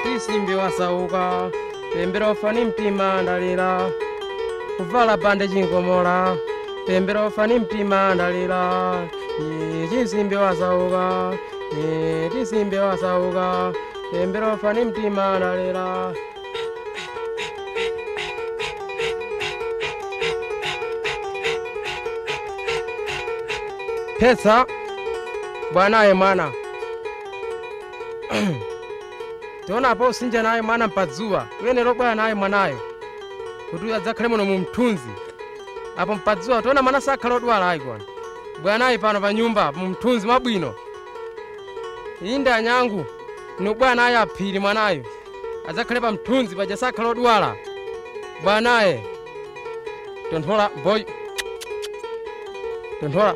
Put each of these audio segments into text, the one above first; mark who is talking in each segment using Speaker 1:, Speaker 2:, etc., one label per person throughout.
Speaker 1: tisimbi wasauka pembera ufani mtima ndalira kuvala bande chingomola pembera ufani mtima ndalira Ye, tisimbi wasauka Ye, tisimbi wasauka pembera ufani mtima ndalira pesa bwanaye mwana tionapo usinja naye mwana mpadzuwa uyenera obwera naye mwanayo kuti uyo adzakhale muno mu mthunzi apo mpadzuwa tiona mwana sakhala odwala ayi kona bwera naye pano pa nyumba mu mthunzi mwabwino inde anyangu nubwera naye aphiri mwanayo adzakhale pa mthunzi paja sakhala odwala bwera naye tonthola boy tonthola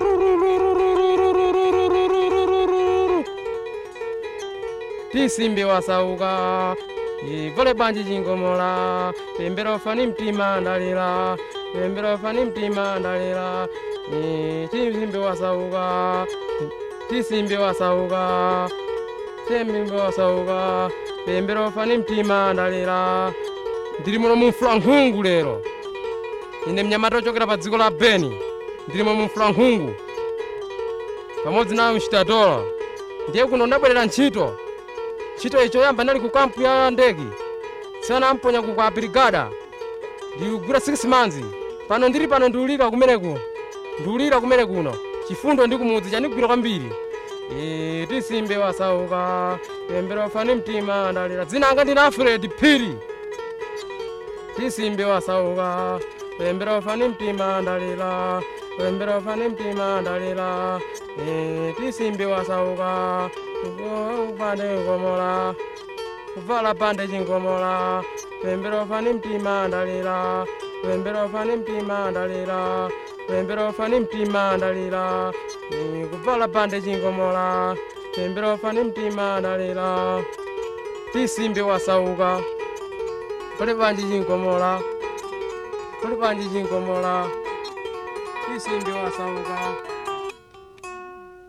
Speaker 1: tisimbi wasauka ivole banji chingomola pembera ufani mtima ndalira pembera ufani mtima ndalira Eh, tisimbi wasauka tisimbi wasauka tisimbi wasauka pembera ufani mtima ndalira ndili muno mumfula nkhungu lero ine mnyamata ochokera pa dziko la beni ndilimo mumfula nkhungu pamodzi nayo mchitatola ndiye kuno ndabwerera ntchito ntchito icho yamba ndali ku kampu ya ndege tsana amponya ku kwa brigada ndikugwira 6 manzi pano ndili pano ndiulira kumeneku ndiulira kumene kuno chifundo ndi kumudzi chandigwira kwambiri Eh, tisimbe wasauka pembera ufani mtima ndalira dzina anga ndina alfred phiri tisimbe wasauka pembera ufani mtima ndalira pembera ufani mtima ndalira Eh, tisimbe wasauka upande ngomola kuvala pande chingomola pembera ufani mtima ndalira pembera ufani mtima ndalira pembera ufani mtima ndalira Eh, kuvala pande chingomola pembera ufani mtima ndalira tisimbe wasauka kuli panji chingomola kuli panji chingomola tisimbe wasauka